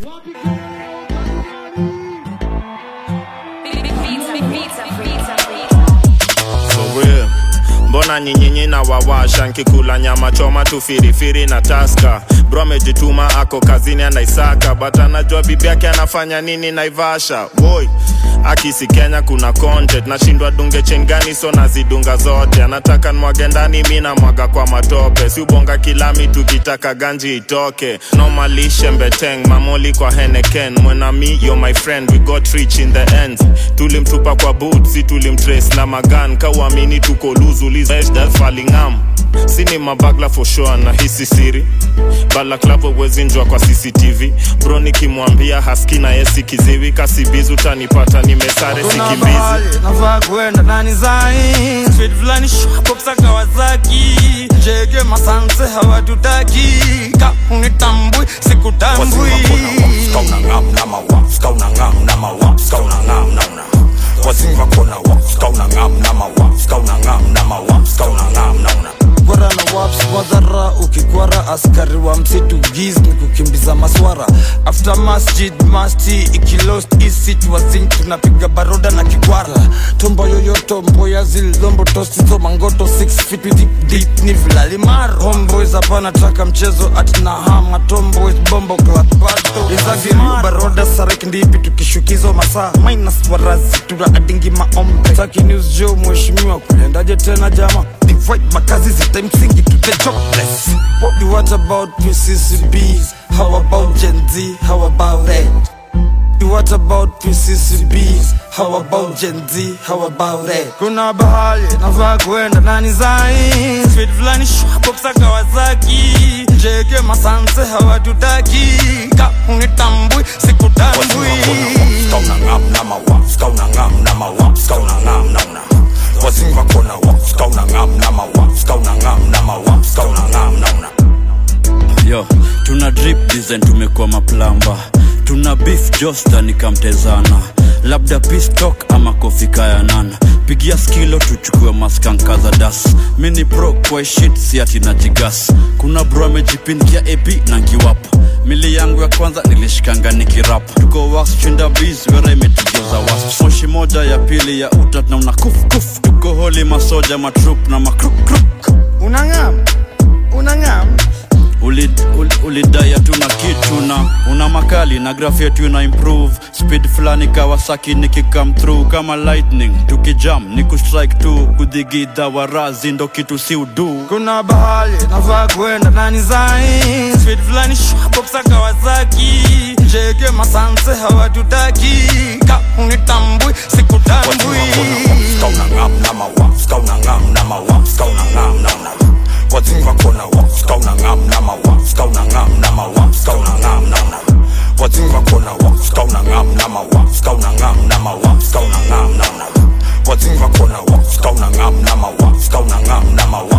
For real. mbona nyinyinyi na wawasha nkikula nyama choma tu firifiri na taska bro amejituma ako kazini anaisaka but anajua bibi yake anafanya nini naivasha woi akisi kenya kuna content nashindwa dunge chengani so nazidunga zote anataka nwage ndani mi namwaga kwa matope si ubonga kilami tukitaka ganji itoke nomalishe mbeteng mamoli kwa heneken mwenami yo my friend we got rich in the end tulimtupa kwa boot si tulimtrace na magan kauamini tuko luzulizfalingam sini mabagla for sure na hisi siri balaklavo wezinjwa kwa cctv bro nikimwambia haski na yesi kiziwi kasibizi utanipata nimesare Kuna sikimbizi mahali nafaa kuenda nani zai Speed fulani shwapopsa Kawasaki Jege masanse hawatutaki Ka unitambui sikutambui kwara na waps wadhara ukikwara askari wa msitu giz ni kukimbiza maswara after masjid masti ikilost isit wasin tunapiga baroda na kikwara tombo yoyoto mboya zilombo tosizo mangoto 6 feet with deep, deep ni vilalimaro homeboys hapana traka mchezo atina hama tomboys bombo klatbato izagiriu baroda sarek ndipi tukishukizo masaa minus warazi tuna adingi maombe taki news jo mheshimiwa kulendaje tena jama divide makazi zite msingi to the jobless what, what about PCCBs how about Gen Z how about it What about PCCBs? How about Gen Z? How about it? Kuna bahali nafaa kuenda nani zai Speed fulani shwapopsa Kawasaki Jeke masanse hawatutaki Ka unitambui sikutambui yo tuna drip design tumekuwa maplamba tuna beef josta nikamtezana labda pistok ama kofika ya nana pigia skilo tuchukue maskanka za das mini pro kwa shit siati na jigas kuna bro amejipindia ap na ngiwap mili yangu ya kwanza nilishikanga nikirap tuko wax chinda bis wera imetugeuza was moshi moja ya pili ya utat na una kuf kuf tuko holi masoja matrup na makruk Unangam Unangam ulidai uli, ulidai hatuna kitu na una makali na graph yetu ina improve speed fulani kawasaki nikikam through kama lightning tukijam ni kustrike tu kudhigidha warazi ndo kitu si udu Kuna bahali nafaa kuenda nani zai Speed fulani shwapopsa Kawasaki Jeke masanse hawatutaki Ka unitambui sikutambui What's in my corner? What's going on?